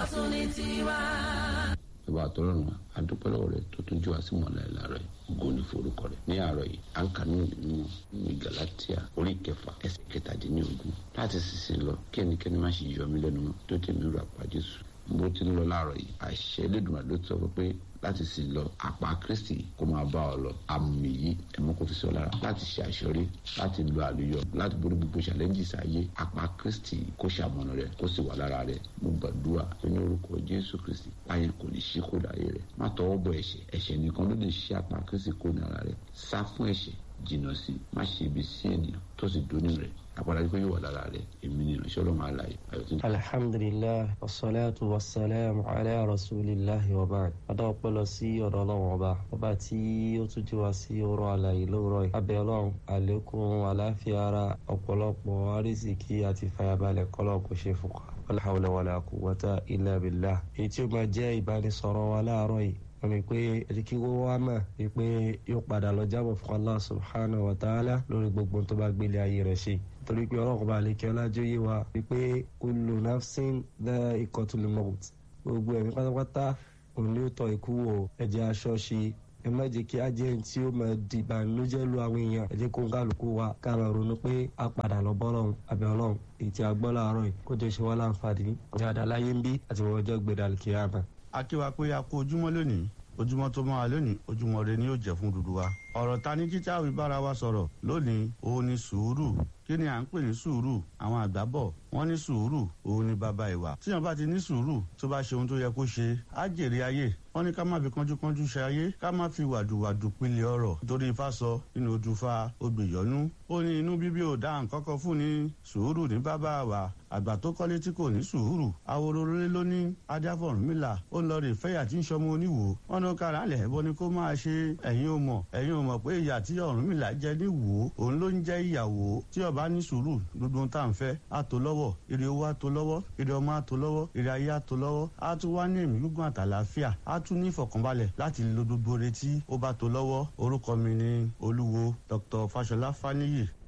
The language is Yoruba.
ọ̀tún ní tiwa. ìwà àtọ́rọ̀nà adúpẹ́lọ́wọ́ rẹ̀ tó tún jù wá sí mọ̀lá ìlàrọ̀ yìí ògo ní forúkọ rẹ̀ ní àárọ̀ yìí à ń kà nínú nínú ní galatia orí kẹfà ẹsẹ̀ kẹtàdínlógún láti sísìn lọ kí ẹnikẹ́ni má ṣe yọ mí lẹ́nu mọ́ tó tèmi rà pa Jésù bó ti ń lọ láàárọ̀ yìí àṣẹ Elédùmarè ló sọ pé láti sìn lọ àpá Kristi kó máa bá ọ lọ àmì yìí ẹ̀mọ́ kò fi sọ lára láti ṣe àṣọrí láti lo àlùyọ láti borí gbogbo challenges ayé àpá Kristi kó ṣàmọ̀nà rẹ kó sì wà lára rẹ mo gbàdúrà pé ní orúkọ Jésù Kristi ayé kò ní ṣí kó láyé rẹ má tọwọ́ bọ ẹ̀ṣẹ̀ ẹ̀ṣẹ̀ nìkan ló lè ṣí àpá Kristi kó ní ara rẹ sá fún ẹ̀ṣẹ̀ jìnnà sí má ṣe ibi sí ènìyàn tó sì dóní rẹ àpàdé pé yóò wà lára rẹ èmi ni ìránṣẹ́ ọlọ́run àlàyé ayọ̀tún. alhamdulilah wasalaatu wasalaamu ala rasulillah wa baad adá ọpẹ́ lọ sí ọ̀dọ̀ ọlọ́run ọba ọba tí ó tún jí wa sí ọ̀rọ̀ àlàyé lóòrọ̀ yìí abẹ́ ọlọ́run àlékún àláfíà ara ọ̀pọ̀lọpọ̀ àrísìkí àti fàyàbalẹ̀ kọlọ kò ṣe fún wa wala hawla wala quwwata illa billah èyí tí ó máa jẹ́ ìbánisọ̀rọ̀ wa láàárọ̀ yìí wọ́n ní pé ẹ̀dínkì wo wá mọ̀ wípé yóò padà lọ jábọ̀ fún Allah subhanahu wa ta'ala lórí gbogbo tó bá gbélé ayé rẹ̀ ṣe torí pé ọlọ́run bá lè kí ọlájú yé wa wípé kullu nafsin dha'iqatul maut gbogbo ẹ̀mí pátápátá òun ni ó tọ́ ikú wò ẹ̀jẹ̀ aṣọ ṣe ẹ má jẹ́ kí ajẹ́ tí ó máa di ìbànújẹ́ lu àwọn èèyàn ẹ jẹ́ kó ń kálukú wa ká máa ronú pé a padà lọ bọ́ lọ́hùn àbẹ̀ ọlọ́hùn èyí tí a gbọ́ láàárọ̀ yìí kó jẹ́ ṣe wá láǹfààní ní àdáláyé ń bí àti wọ́n ọjọ́ gbẹdà kíyámà. akíwa pé a kú ojúmọ́ lónìí ojúmọ́ tó máa lónìí ojúmọ́ rẹ ni yóò jẹ́ fún dúdú wa. ọ̀rọ̀ ta ní kíkà wí bára wa sọ̀rọ̀ lónìí òun ni sùúrù kí ni à ń pè ní sùúrù àwọn àgbà bọ̀ wọ́n ní sùúrù òun ni bàbá ìwà tíyan bá ti ní sùúrù tó bá ṣe ohun tó yẹ kó ṣe á jèrè ayé wọ́n ní ká má fi kánjúkánjú ṣe ayé ká má fi wàdùwàdù pilẹ̀ ọ̀rọ̀ nítorí ifá sọ nínú odùfà odòyọ́nú ó ní inú bíbí ò dá nǹkan kan fún ní sùúrù ní bàbá wa àgbà tó kọ́lé tí kò ní sùúrù awororore ló ní adáfọ̀rúnmìlà ó ń lọ rè fẹ́yà tí ń sọmọ oníwò wọn ní kára lẹ̀ bọ́ ni kó máa ṣe ẹ̀yin ò mọ̀ ẹ̀yin ò mọ̀ pé ìyà tí Ọ̀rúnmìlà jẹ ní wò ó òun ló ń jẹ́ ìyàwó tí ọba ní sùúrù gbogbo ohun tá à ń fẹ́ á tó lọ́wọ́ ire owó á tó lọ́wọ́ ire ọmọ á tó lọ́wọ́ ire ayé á tó lọ́wọ́ á tún wá ní ẹ̀mí gígùn àtàlàáfíà á tún ní ìfọ̀kànbalẹ̀ láti lo gbogbo retí ó bá tó lọ́wọ́ orúkọ mi ni olúwo Dr. Fáṣọlá Fáníyì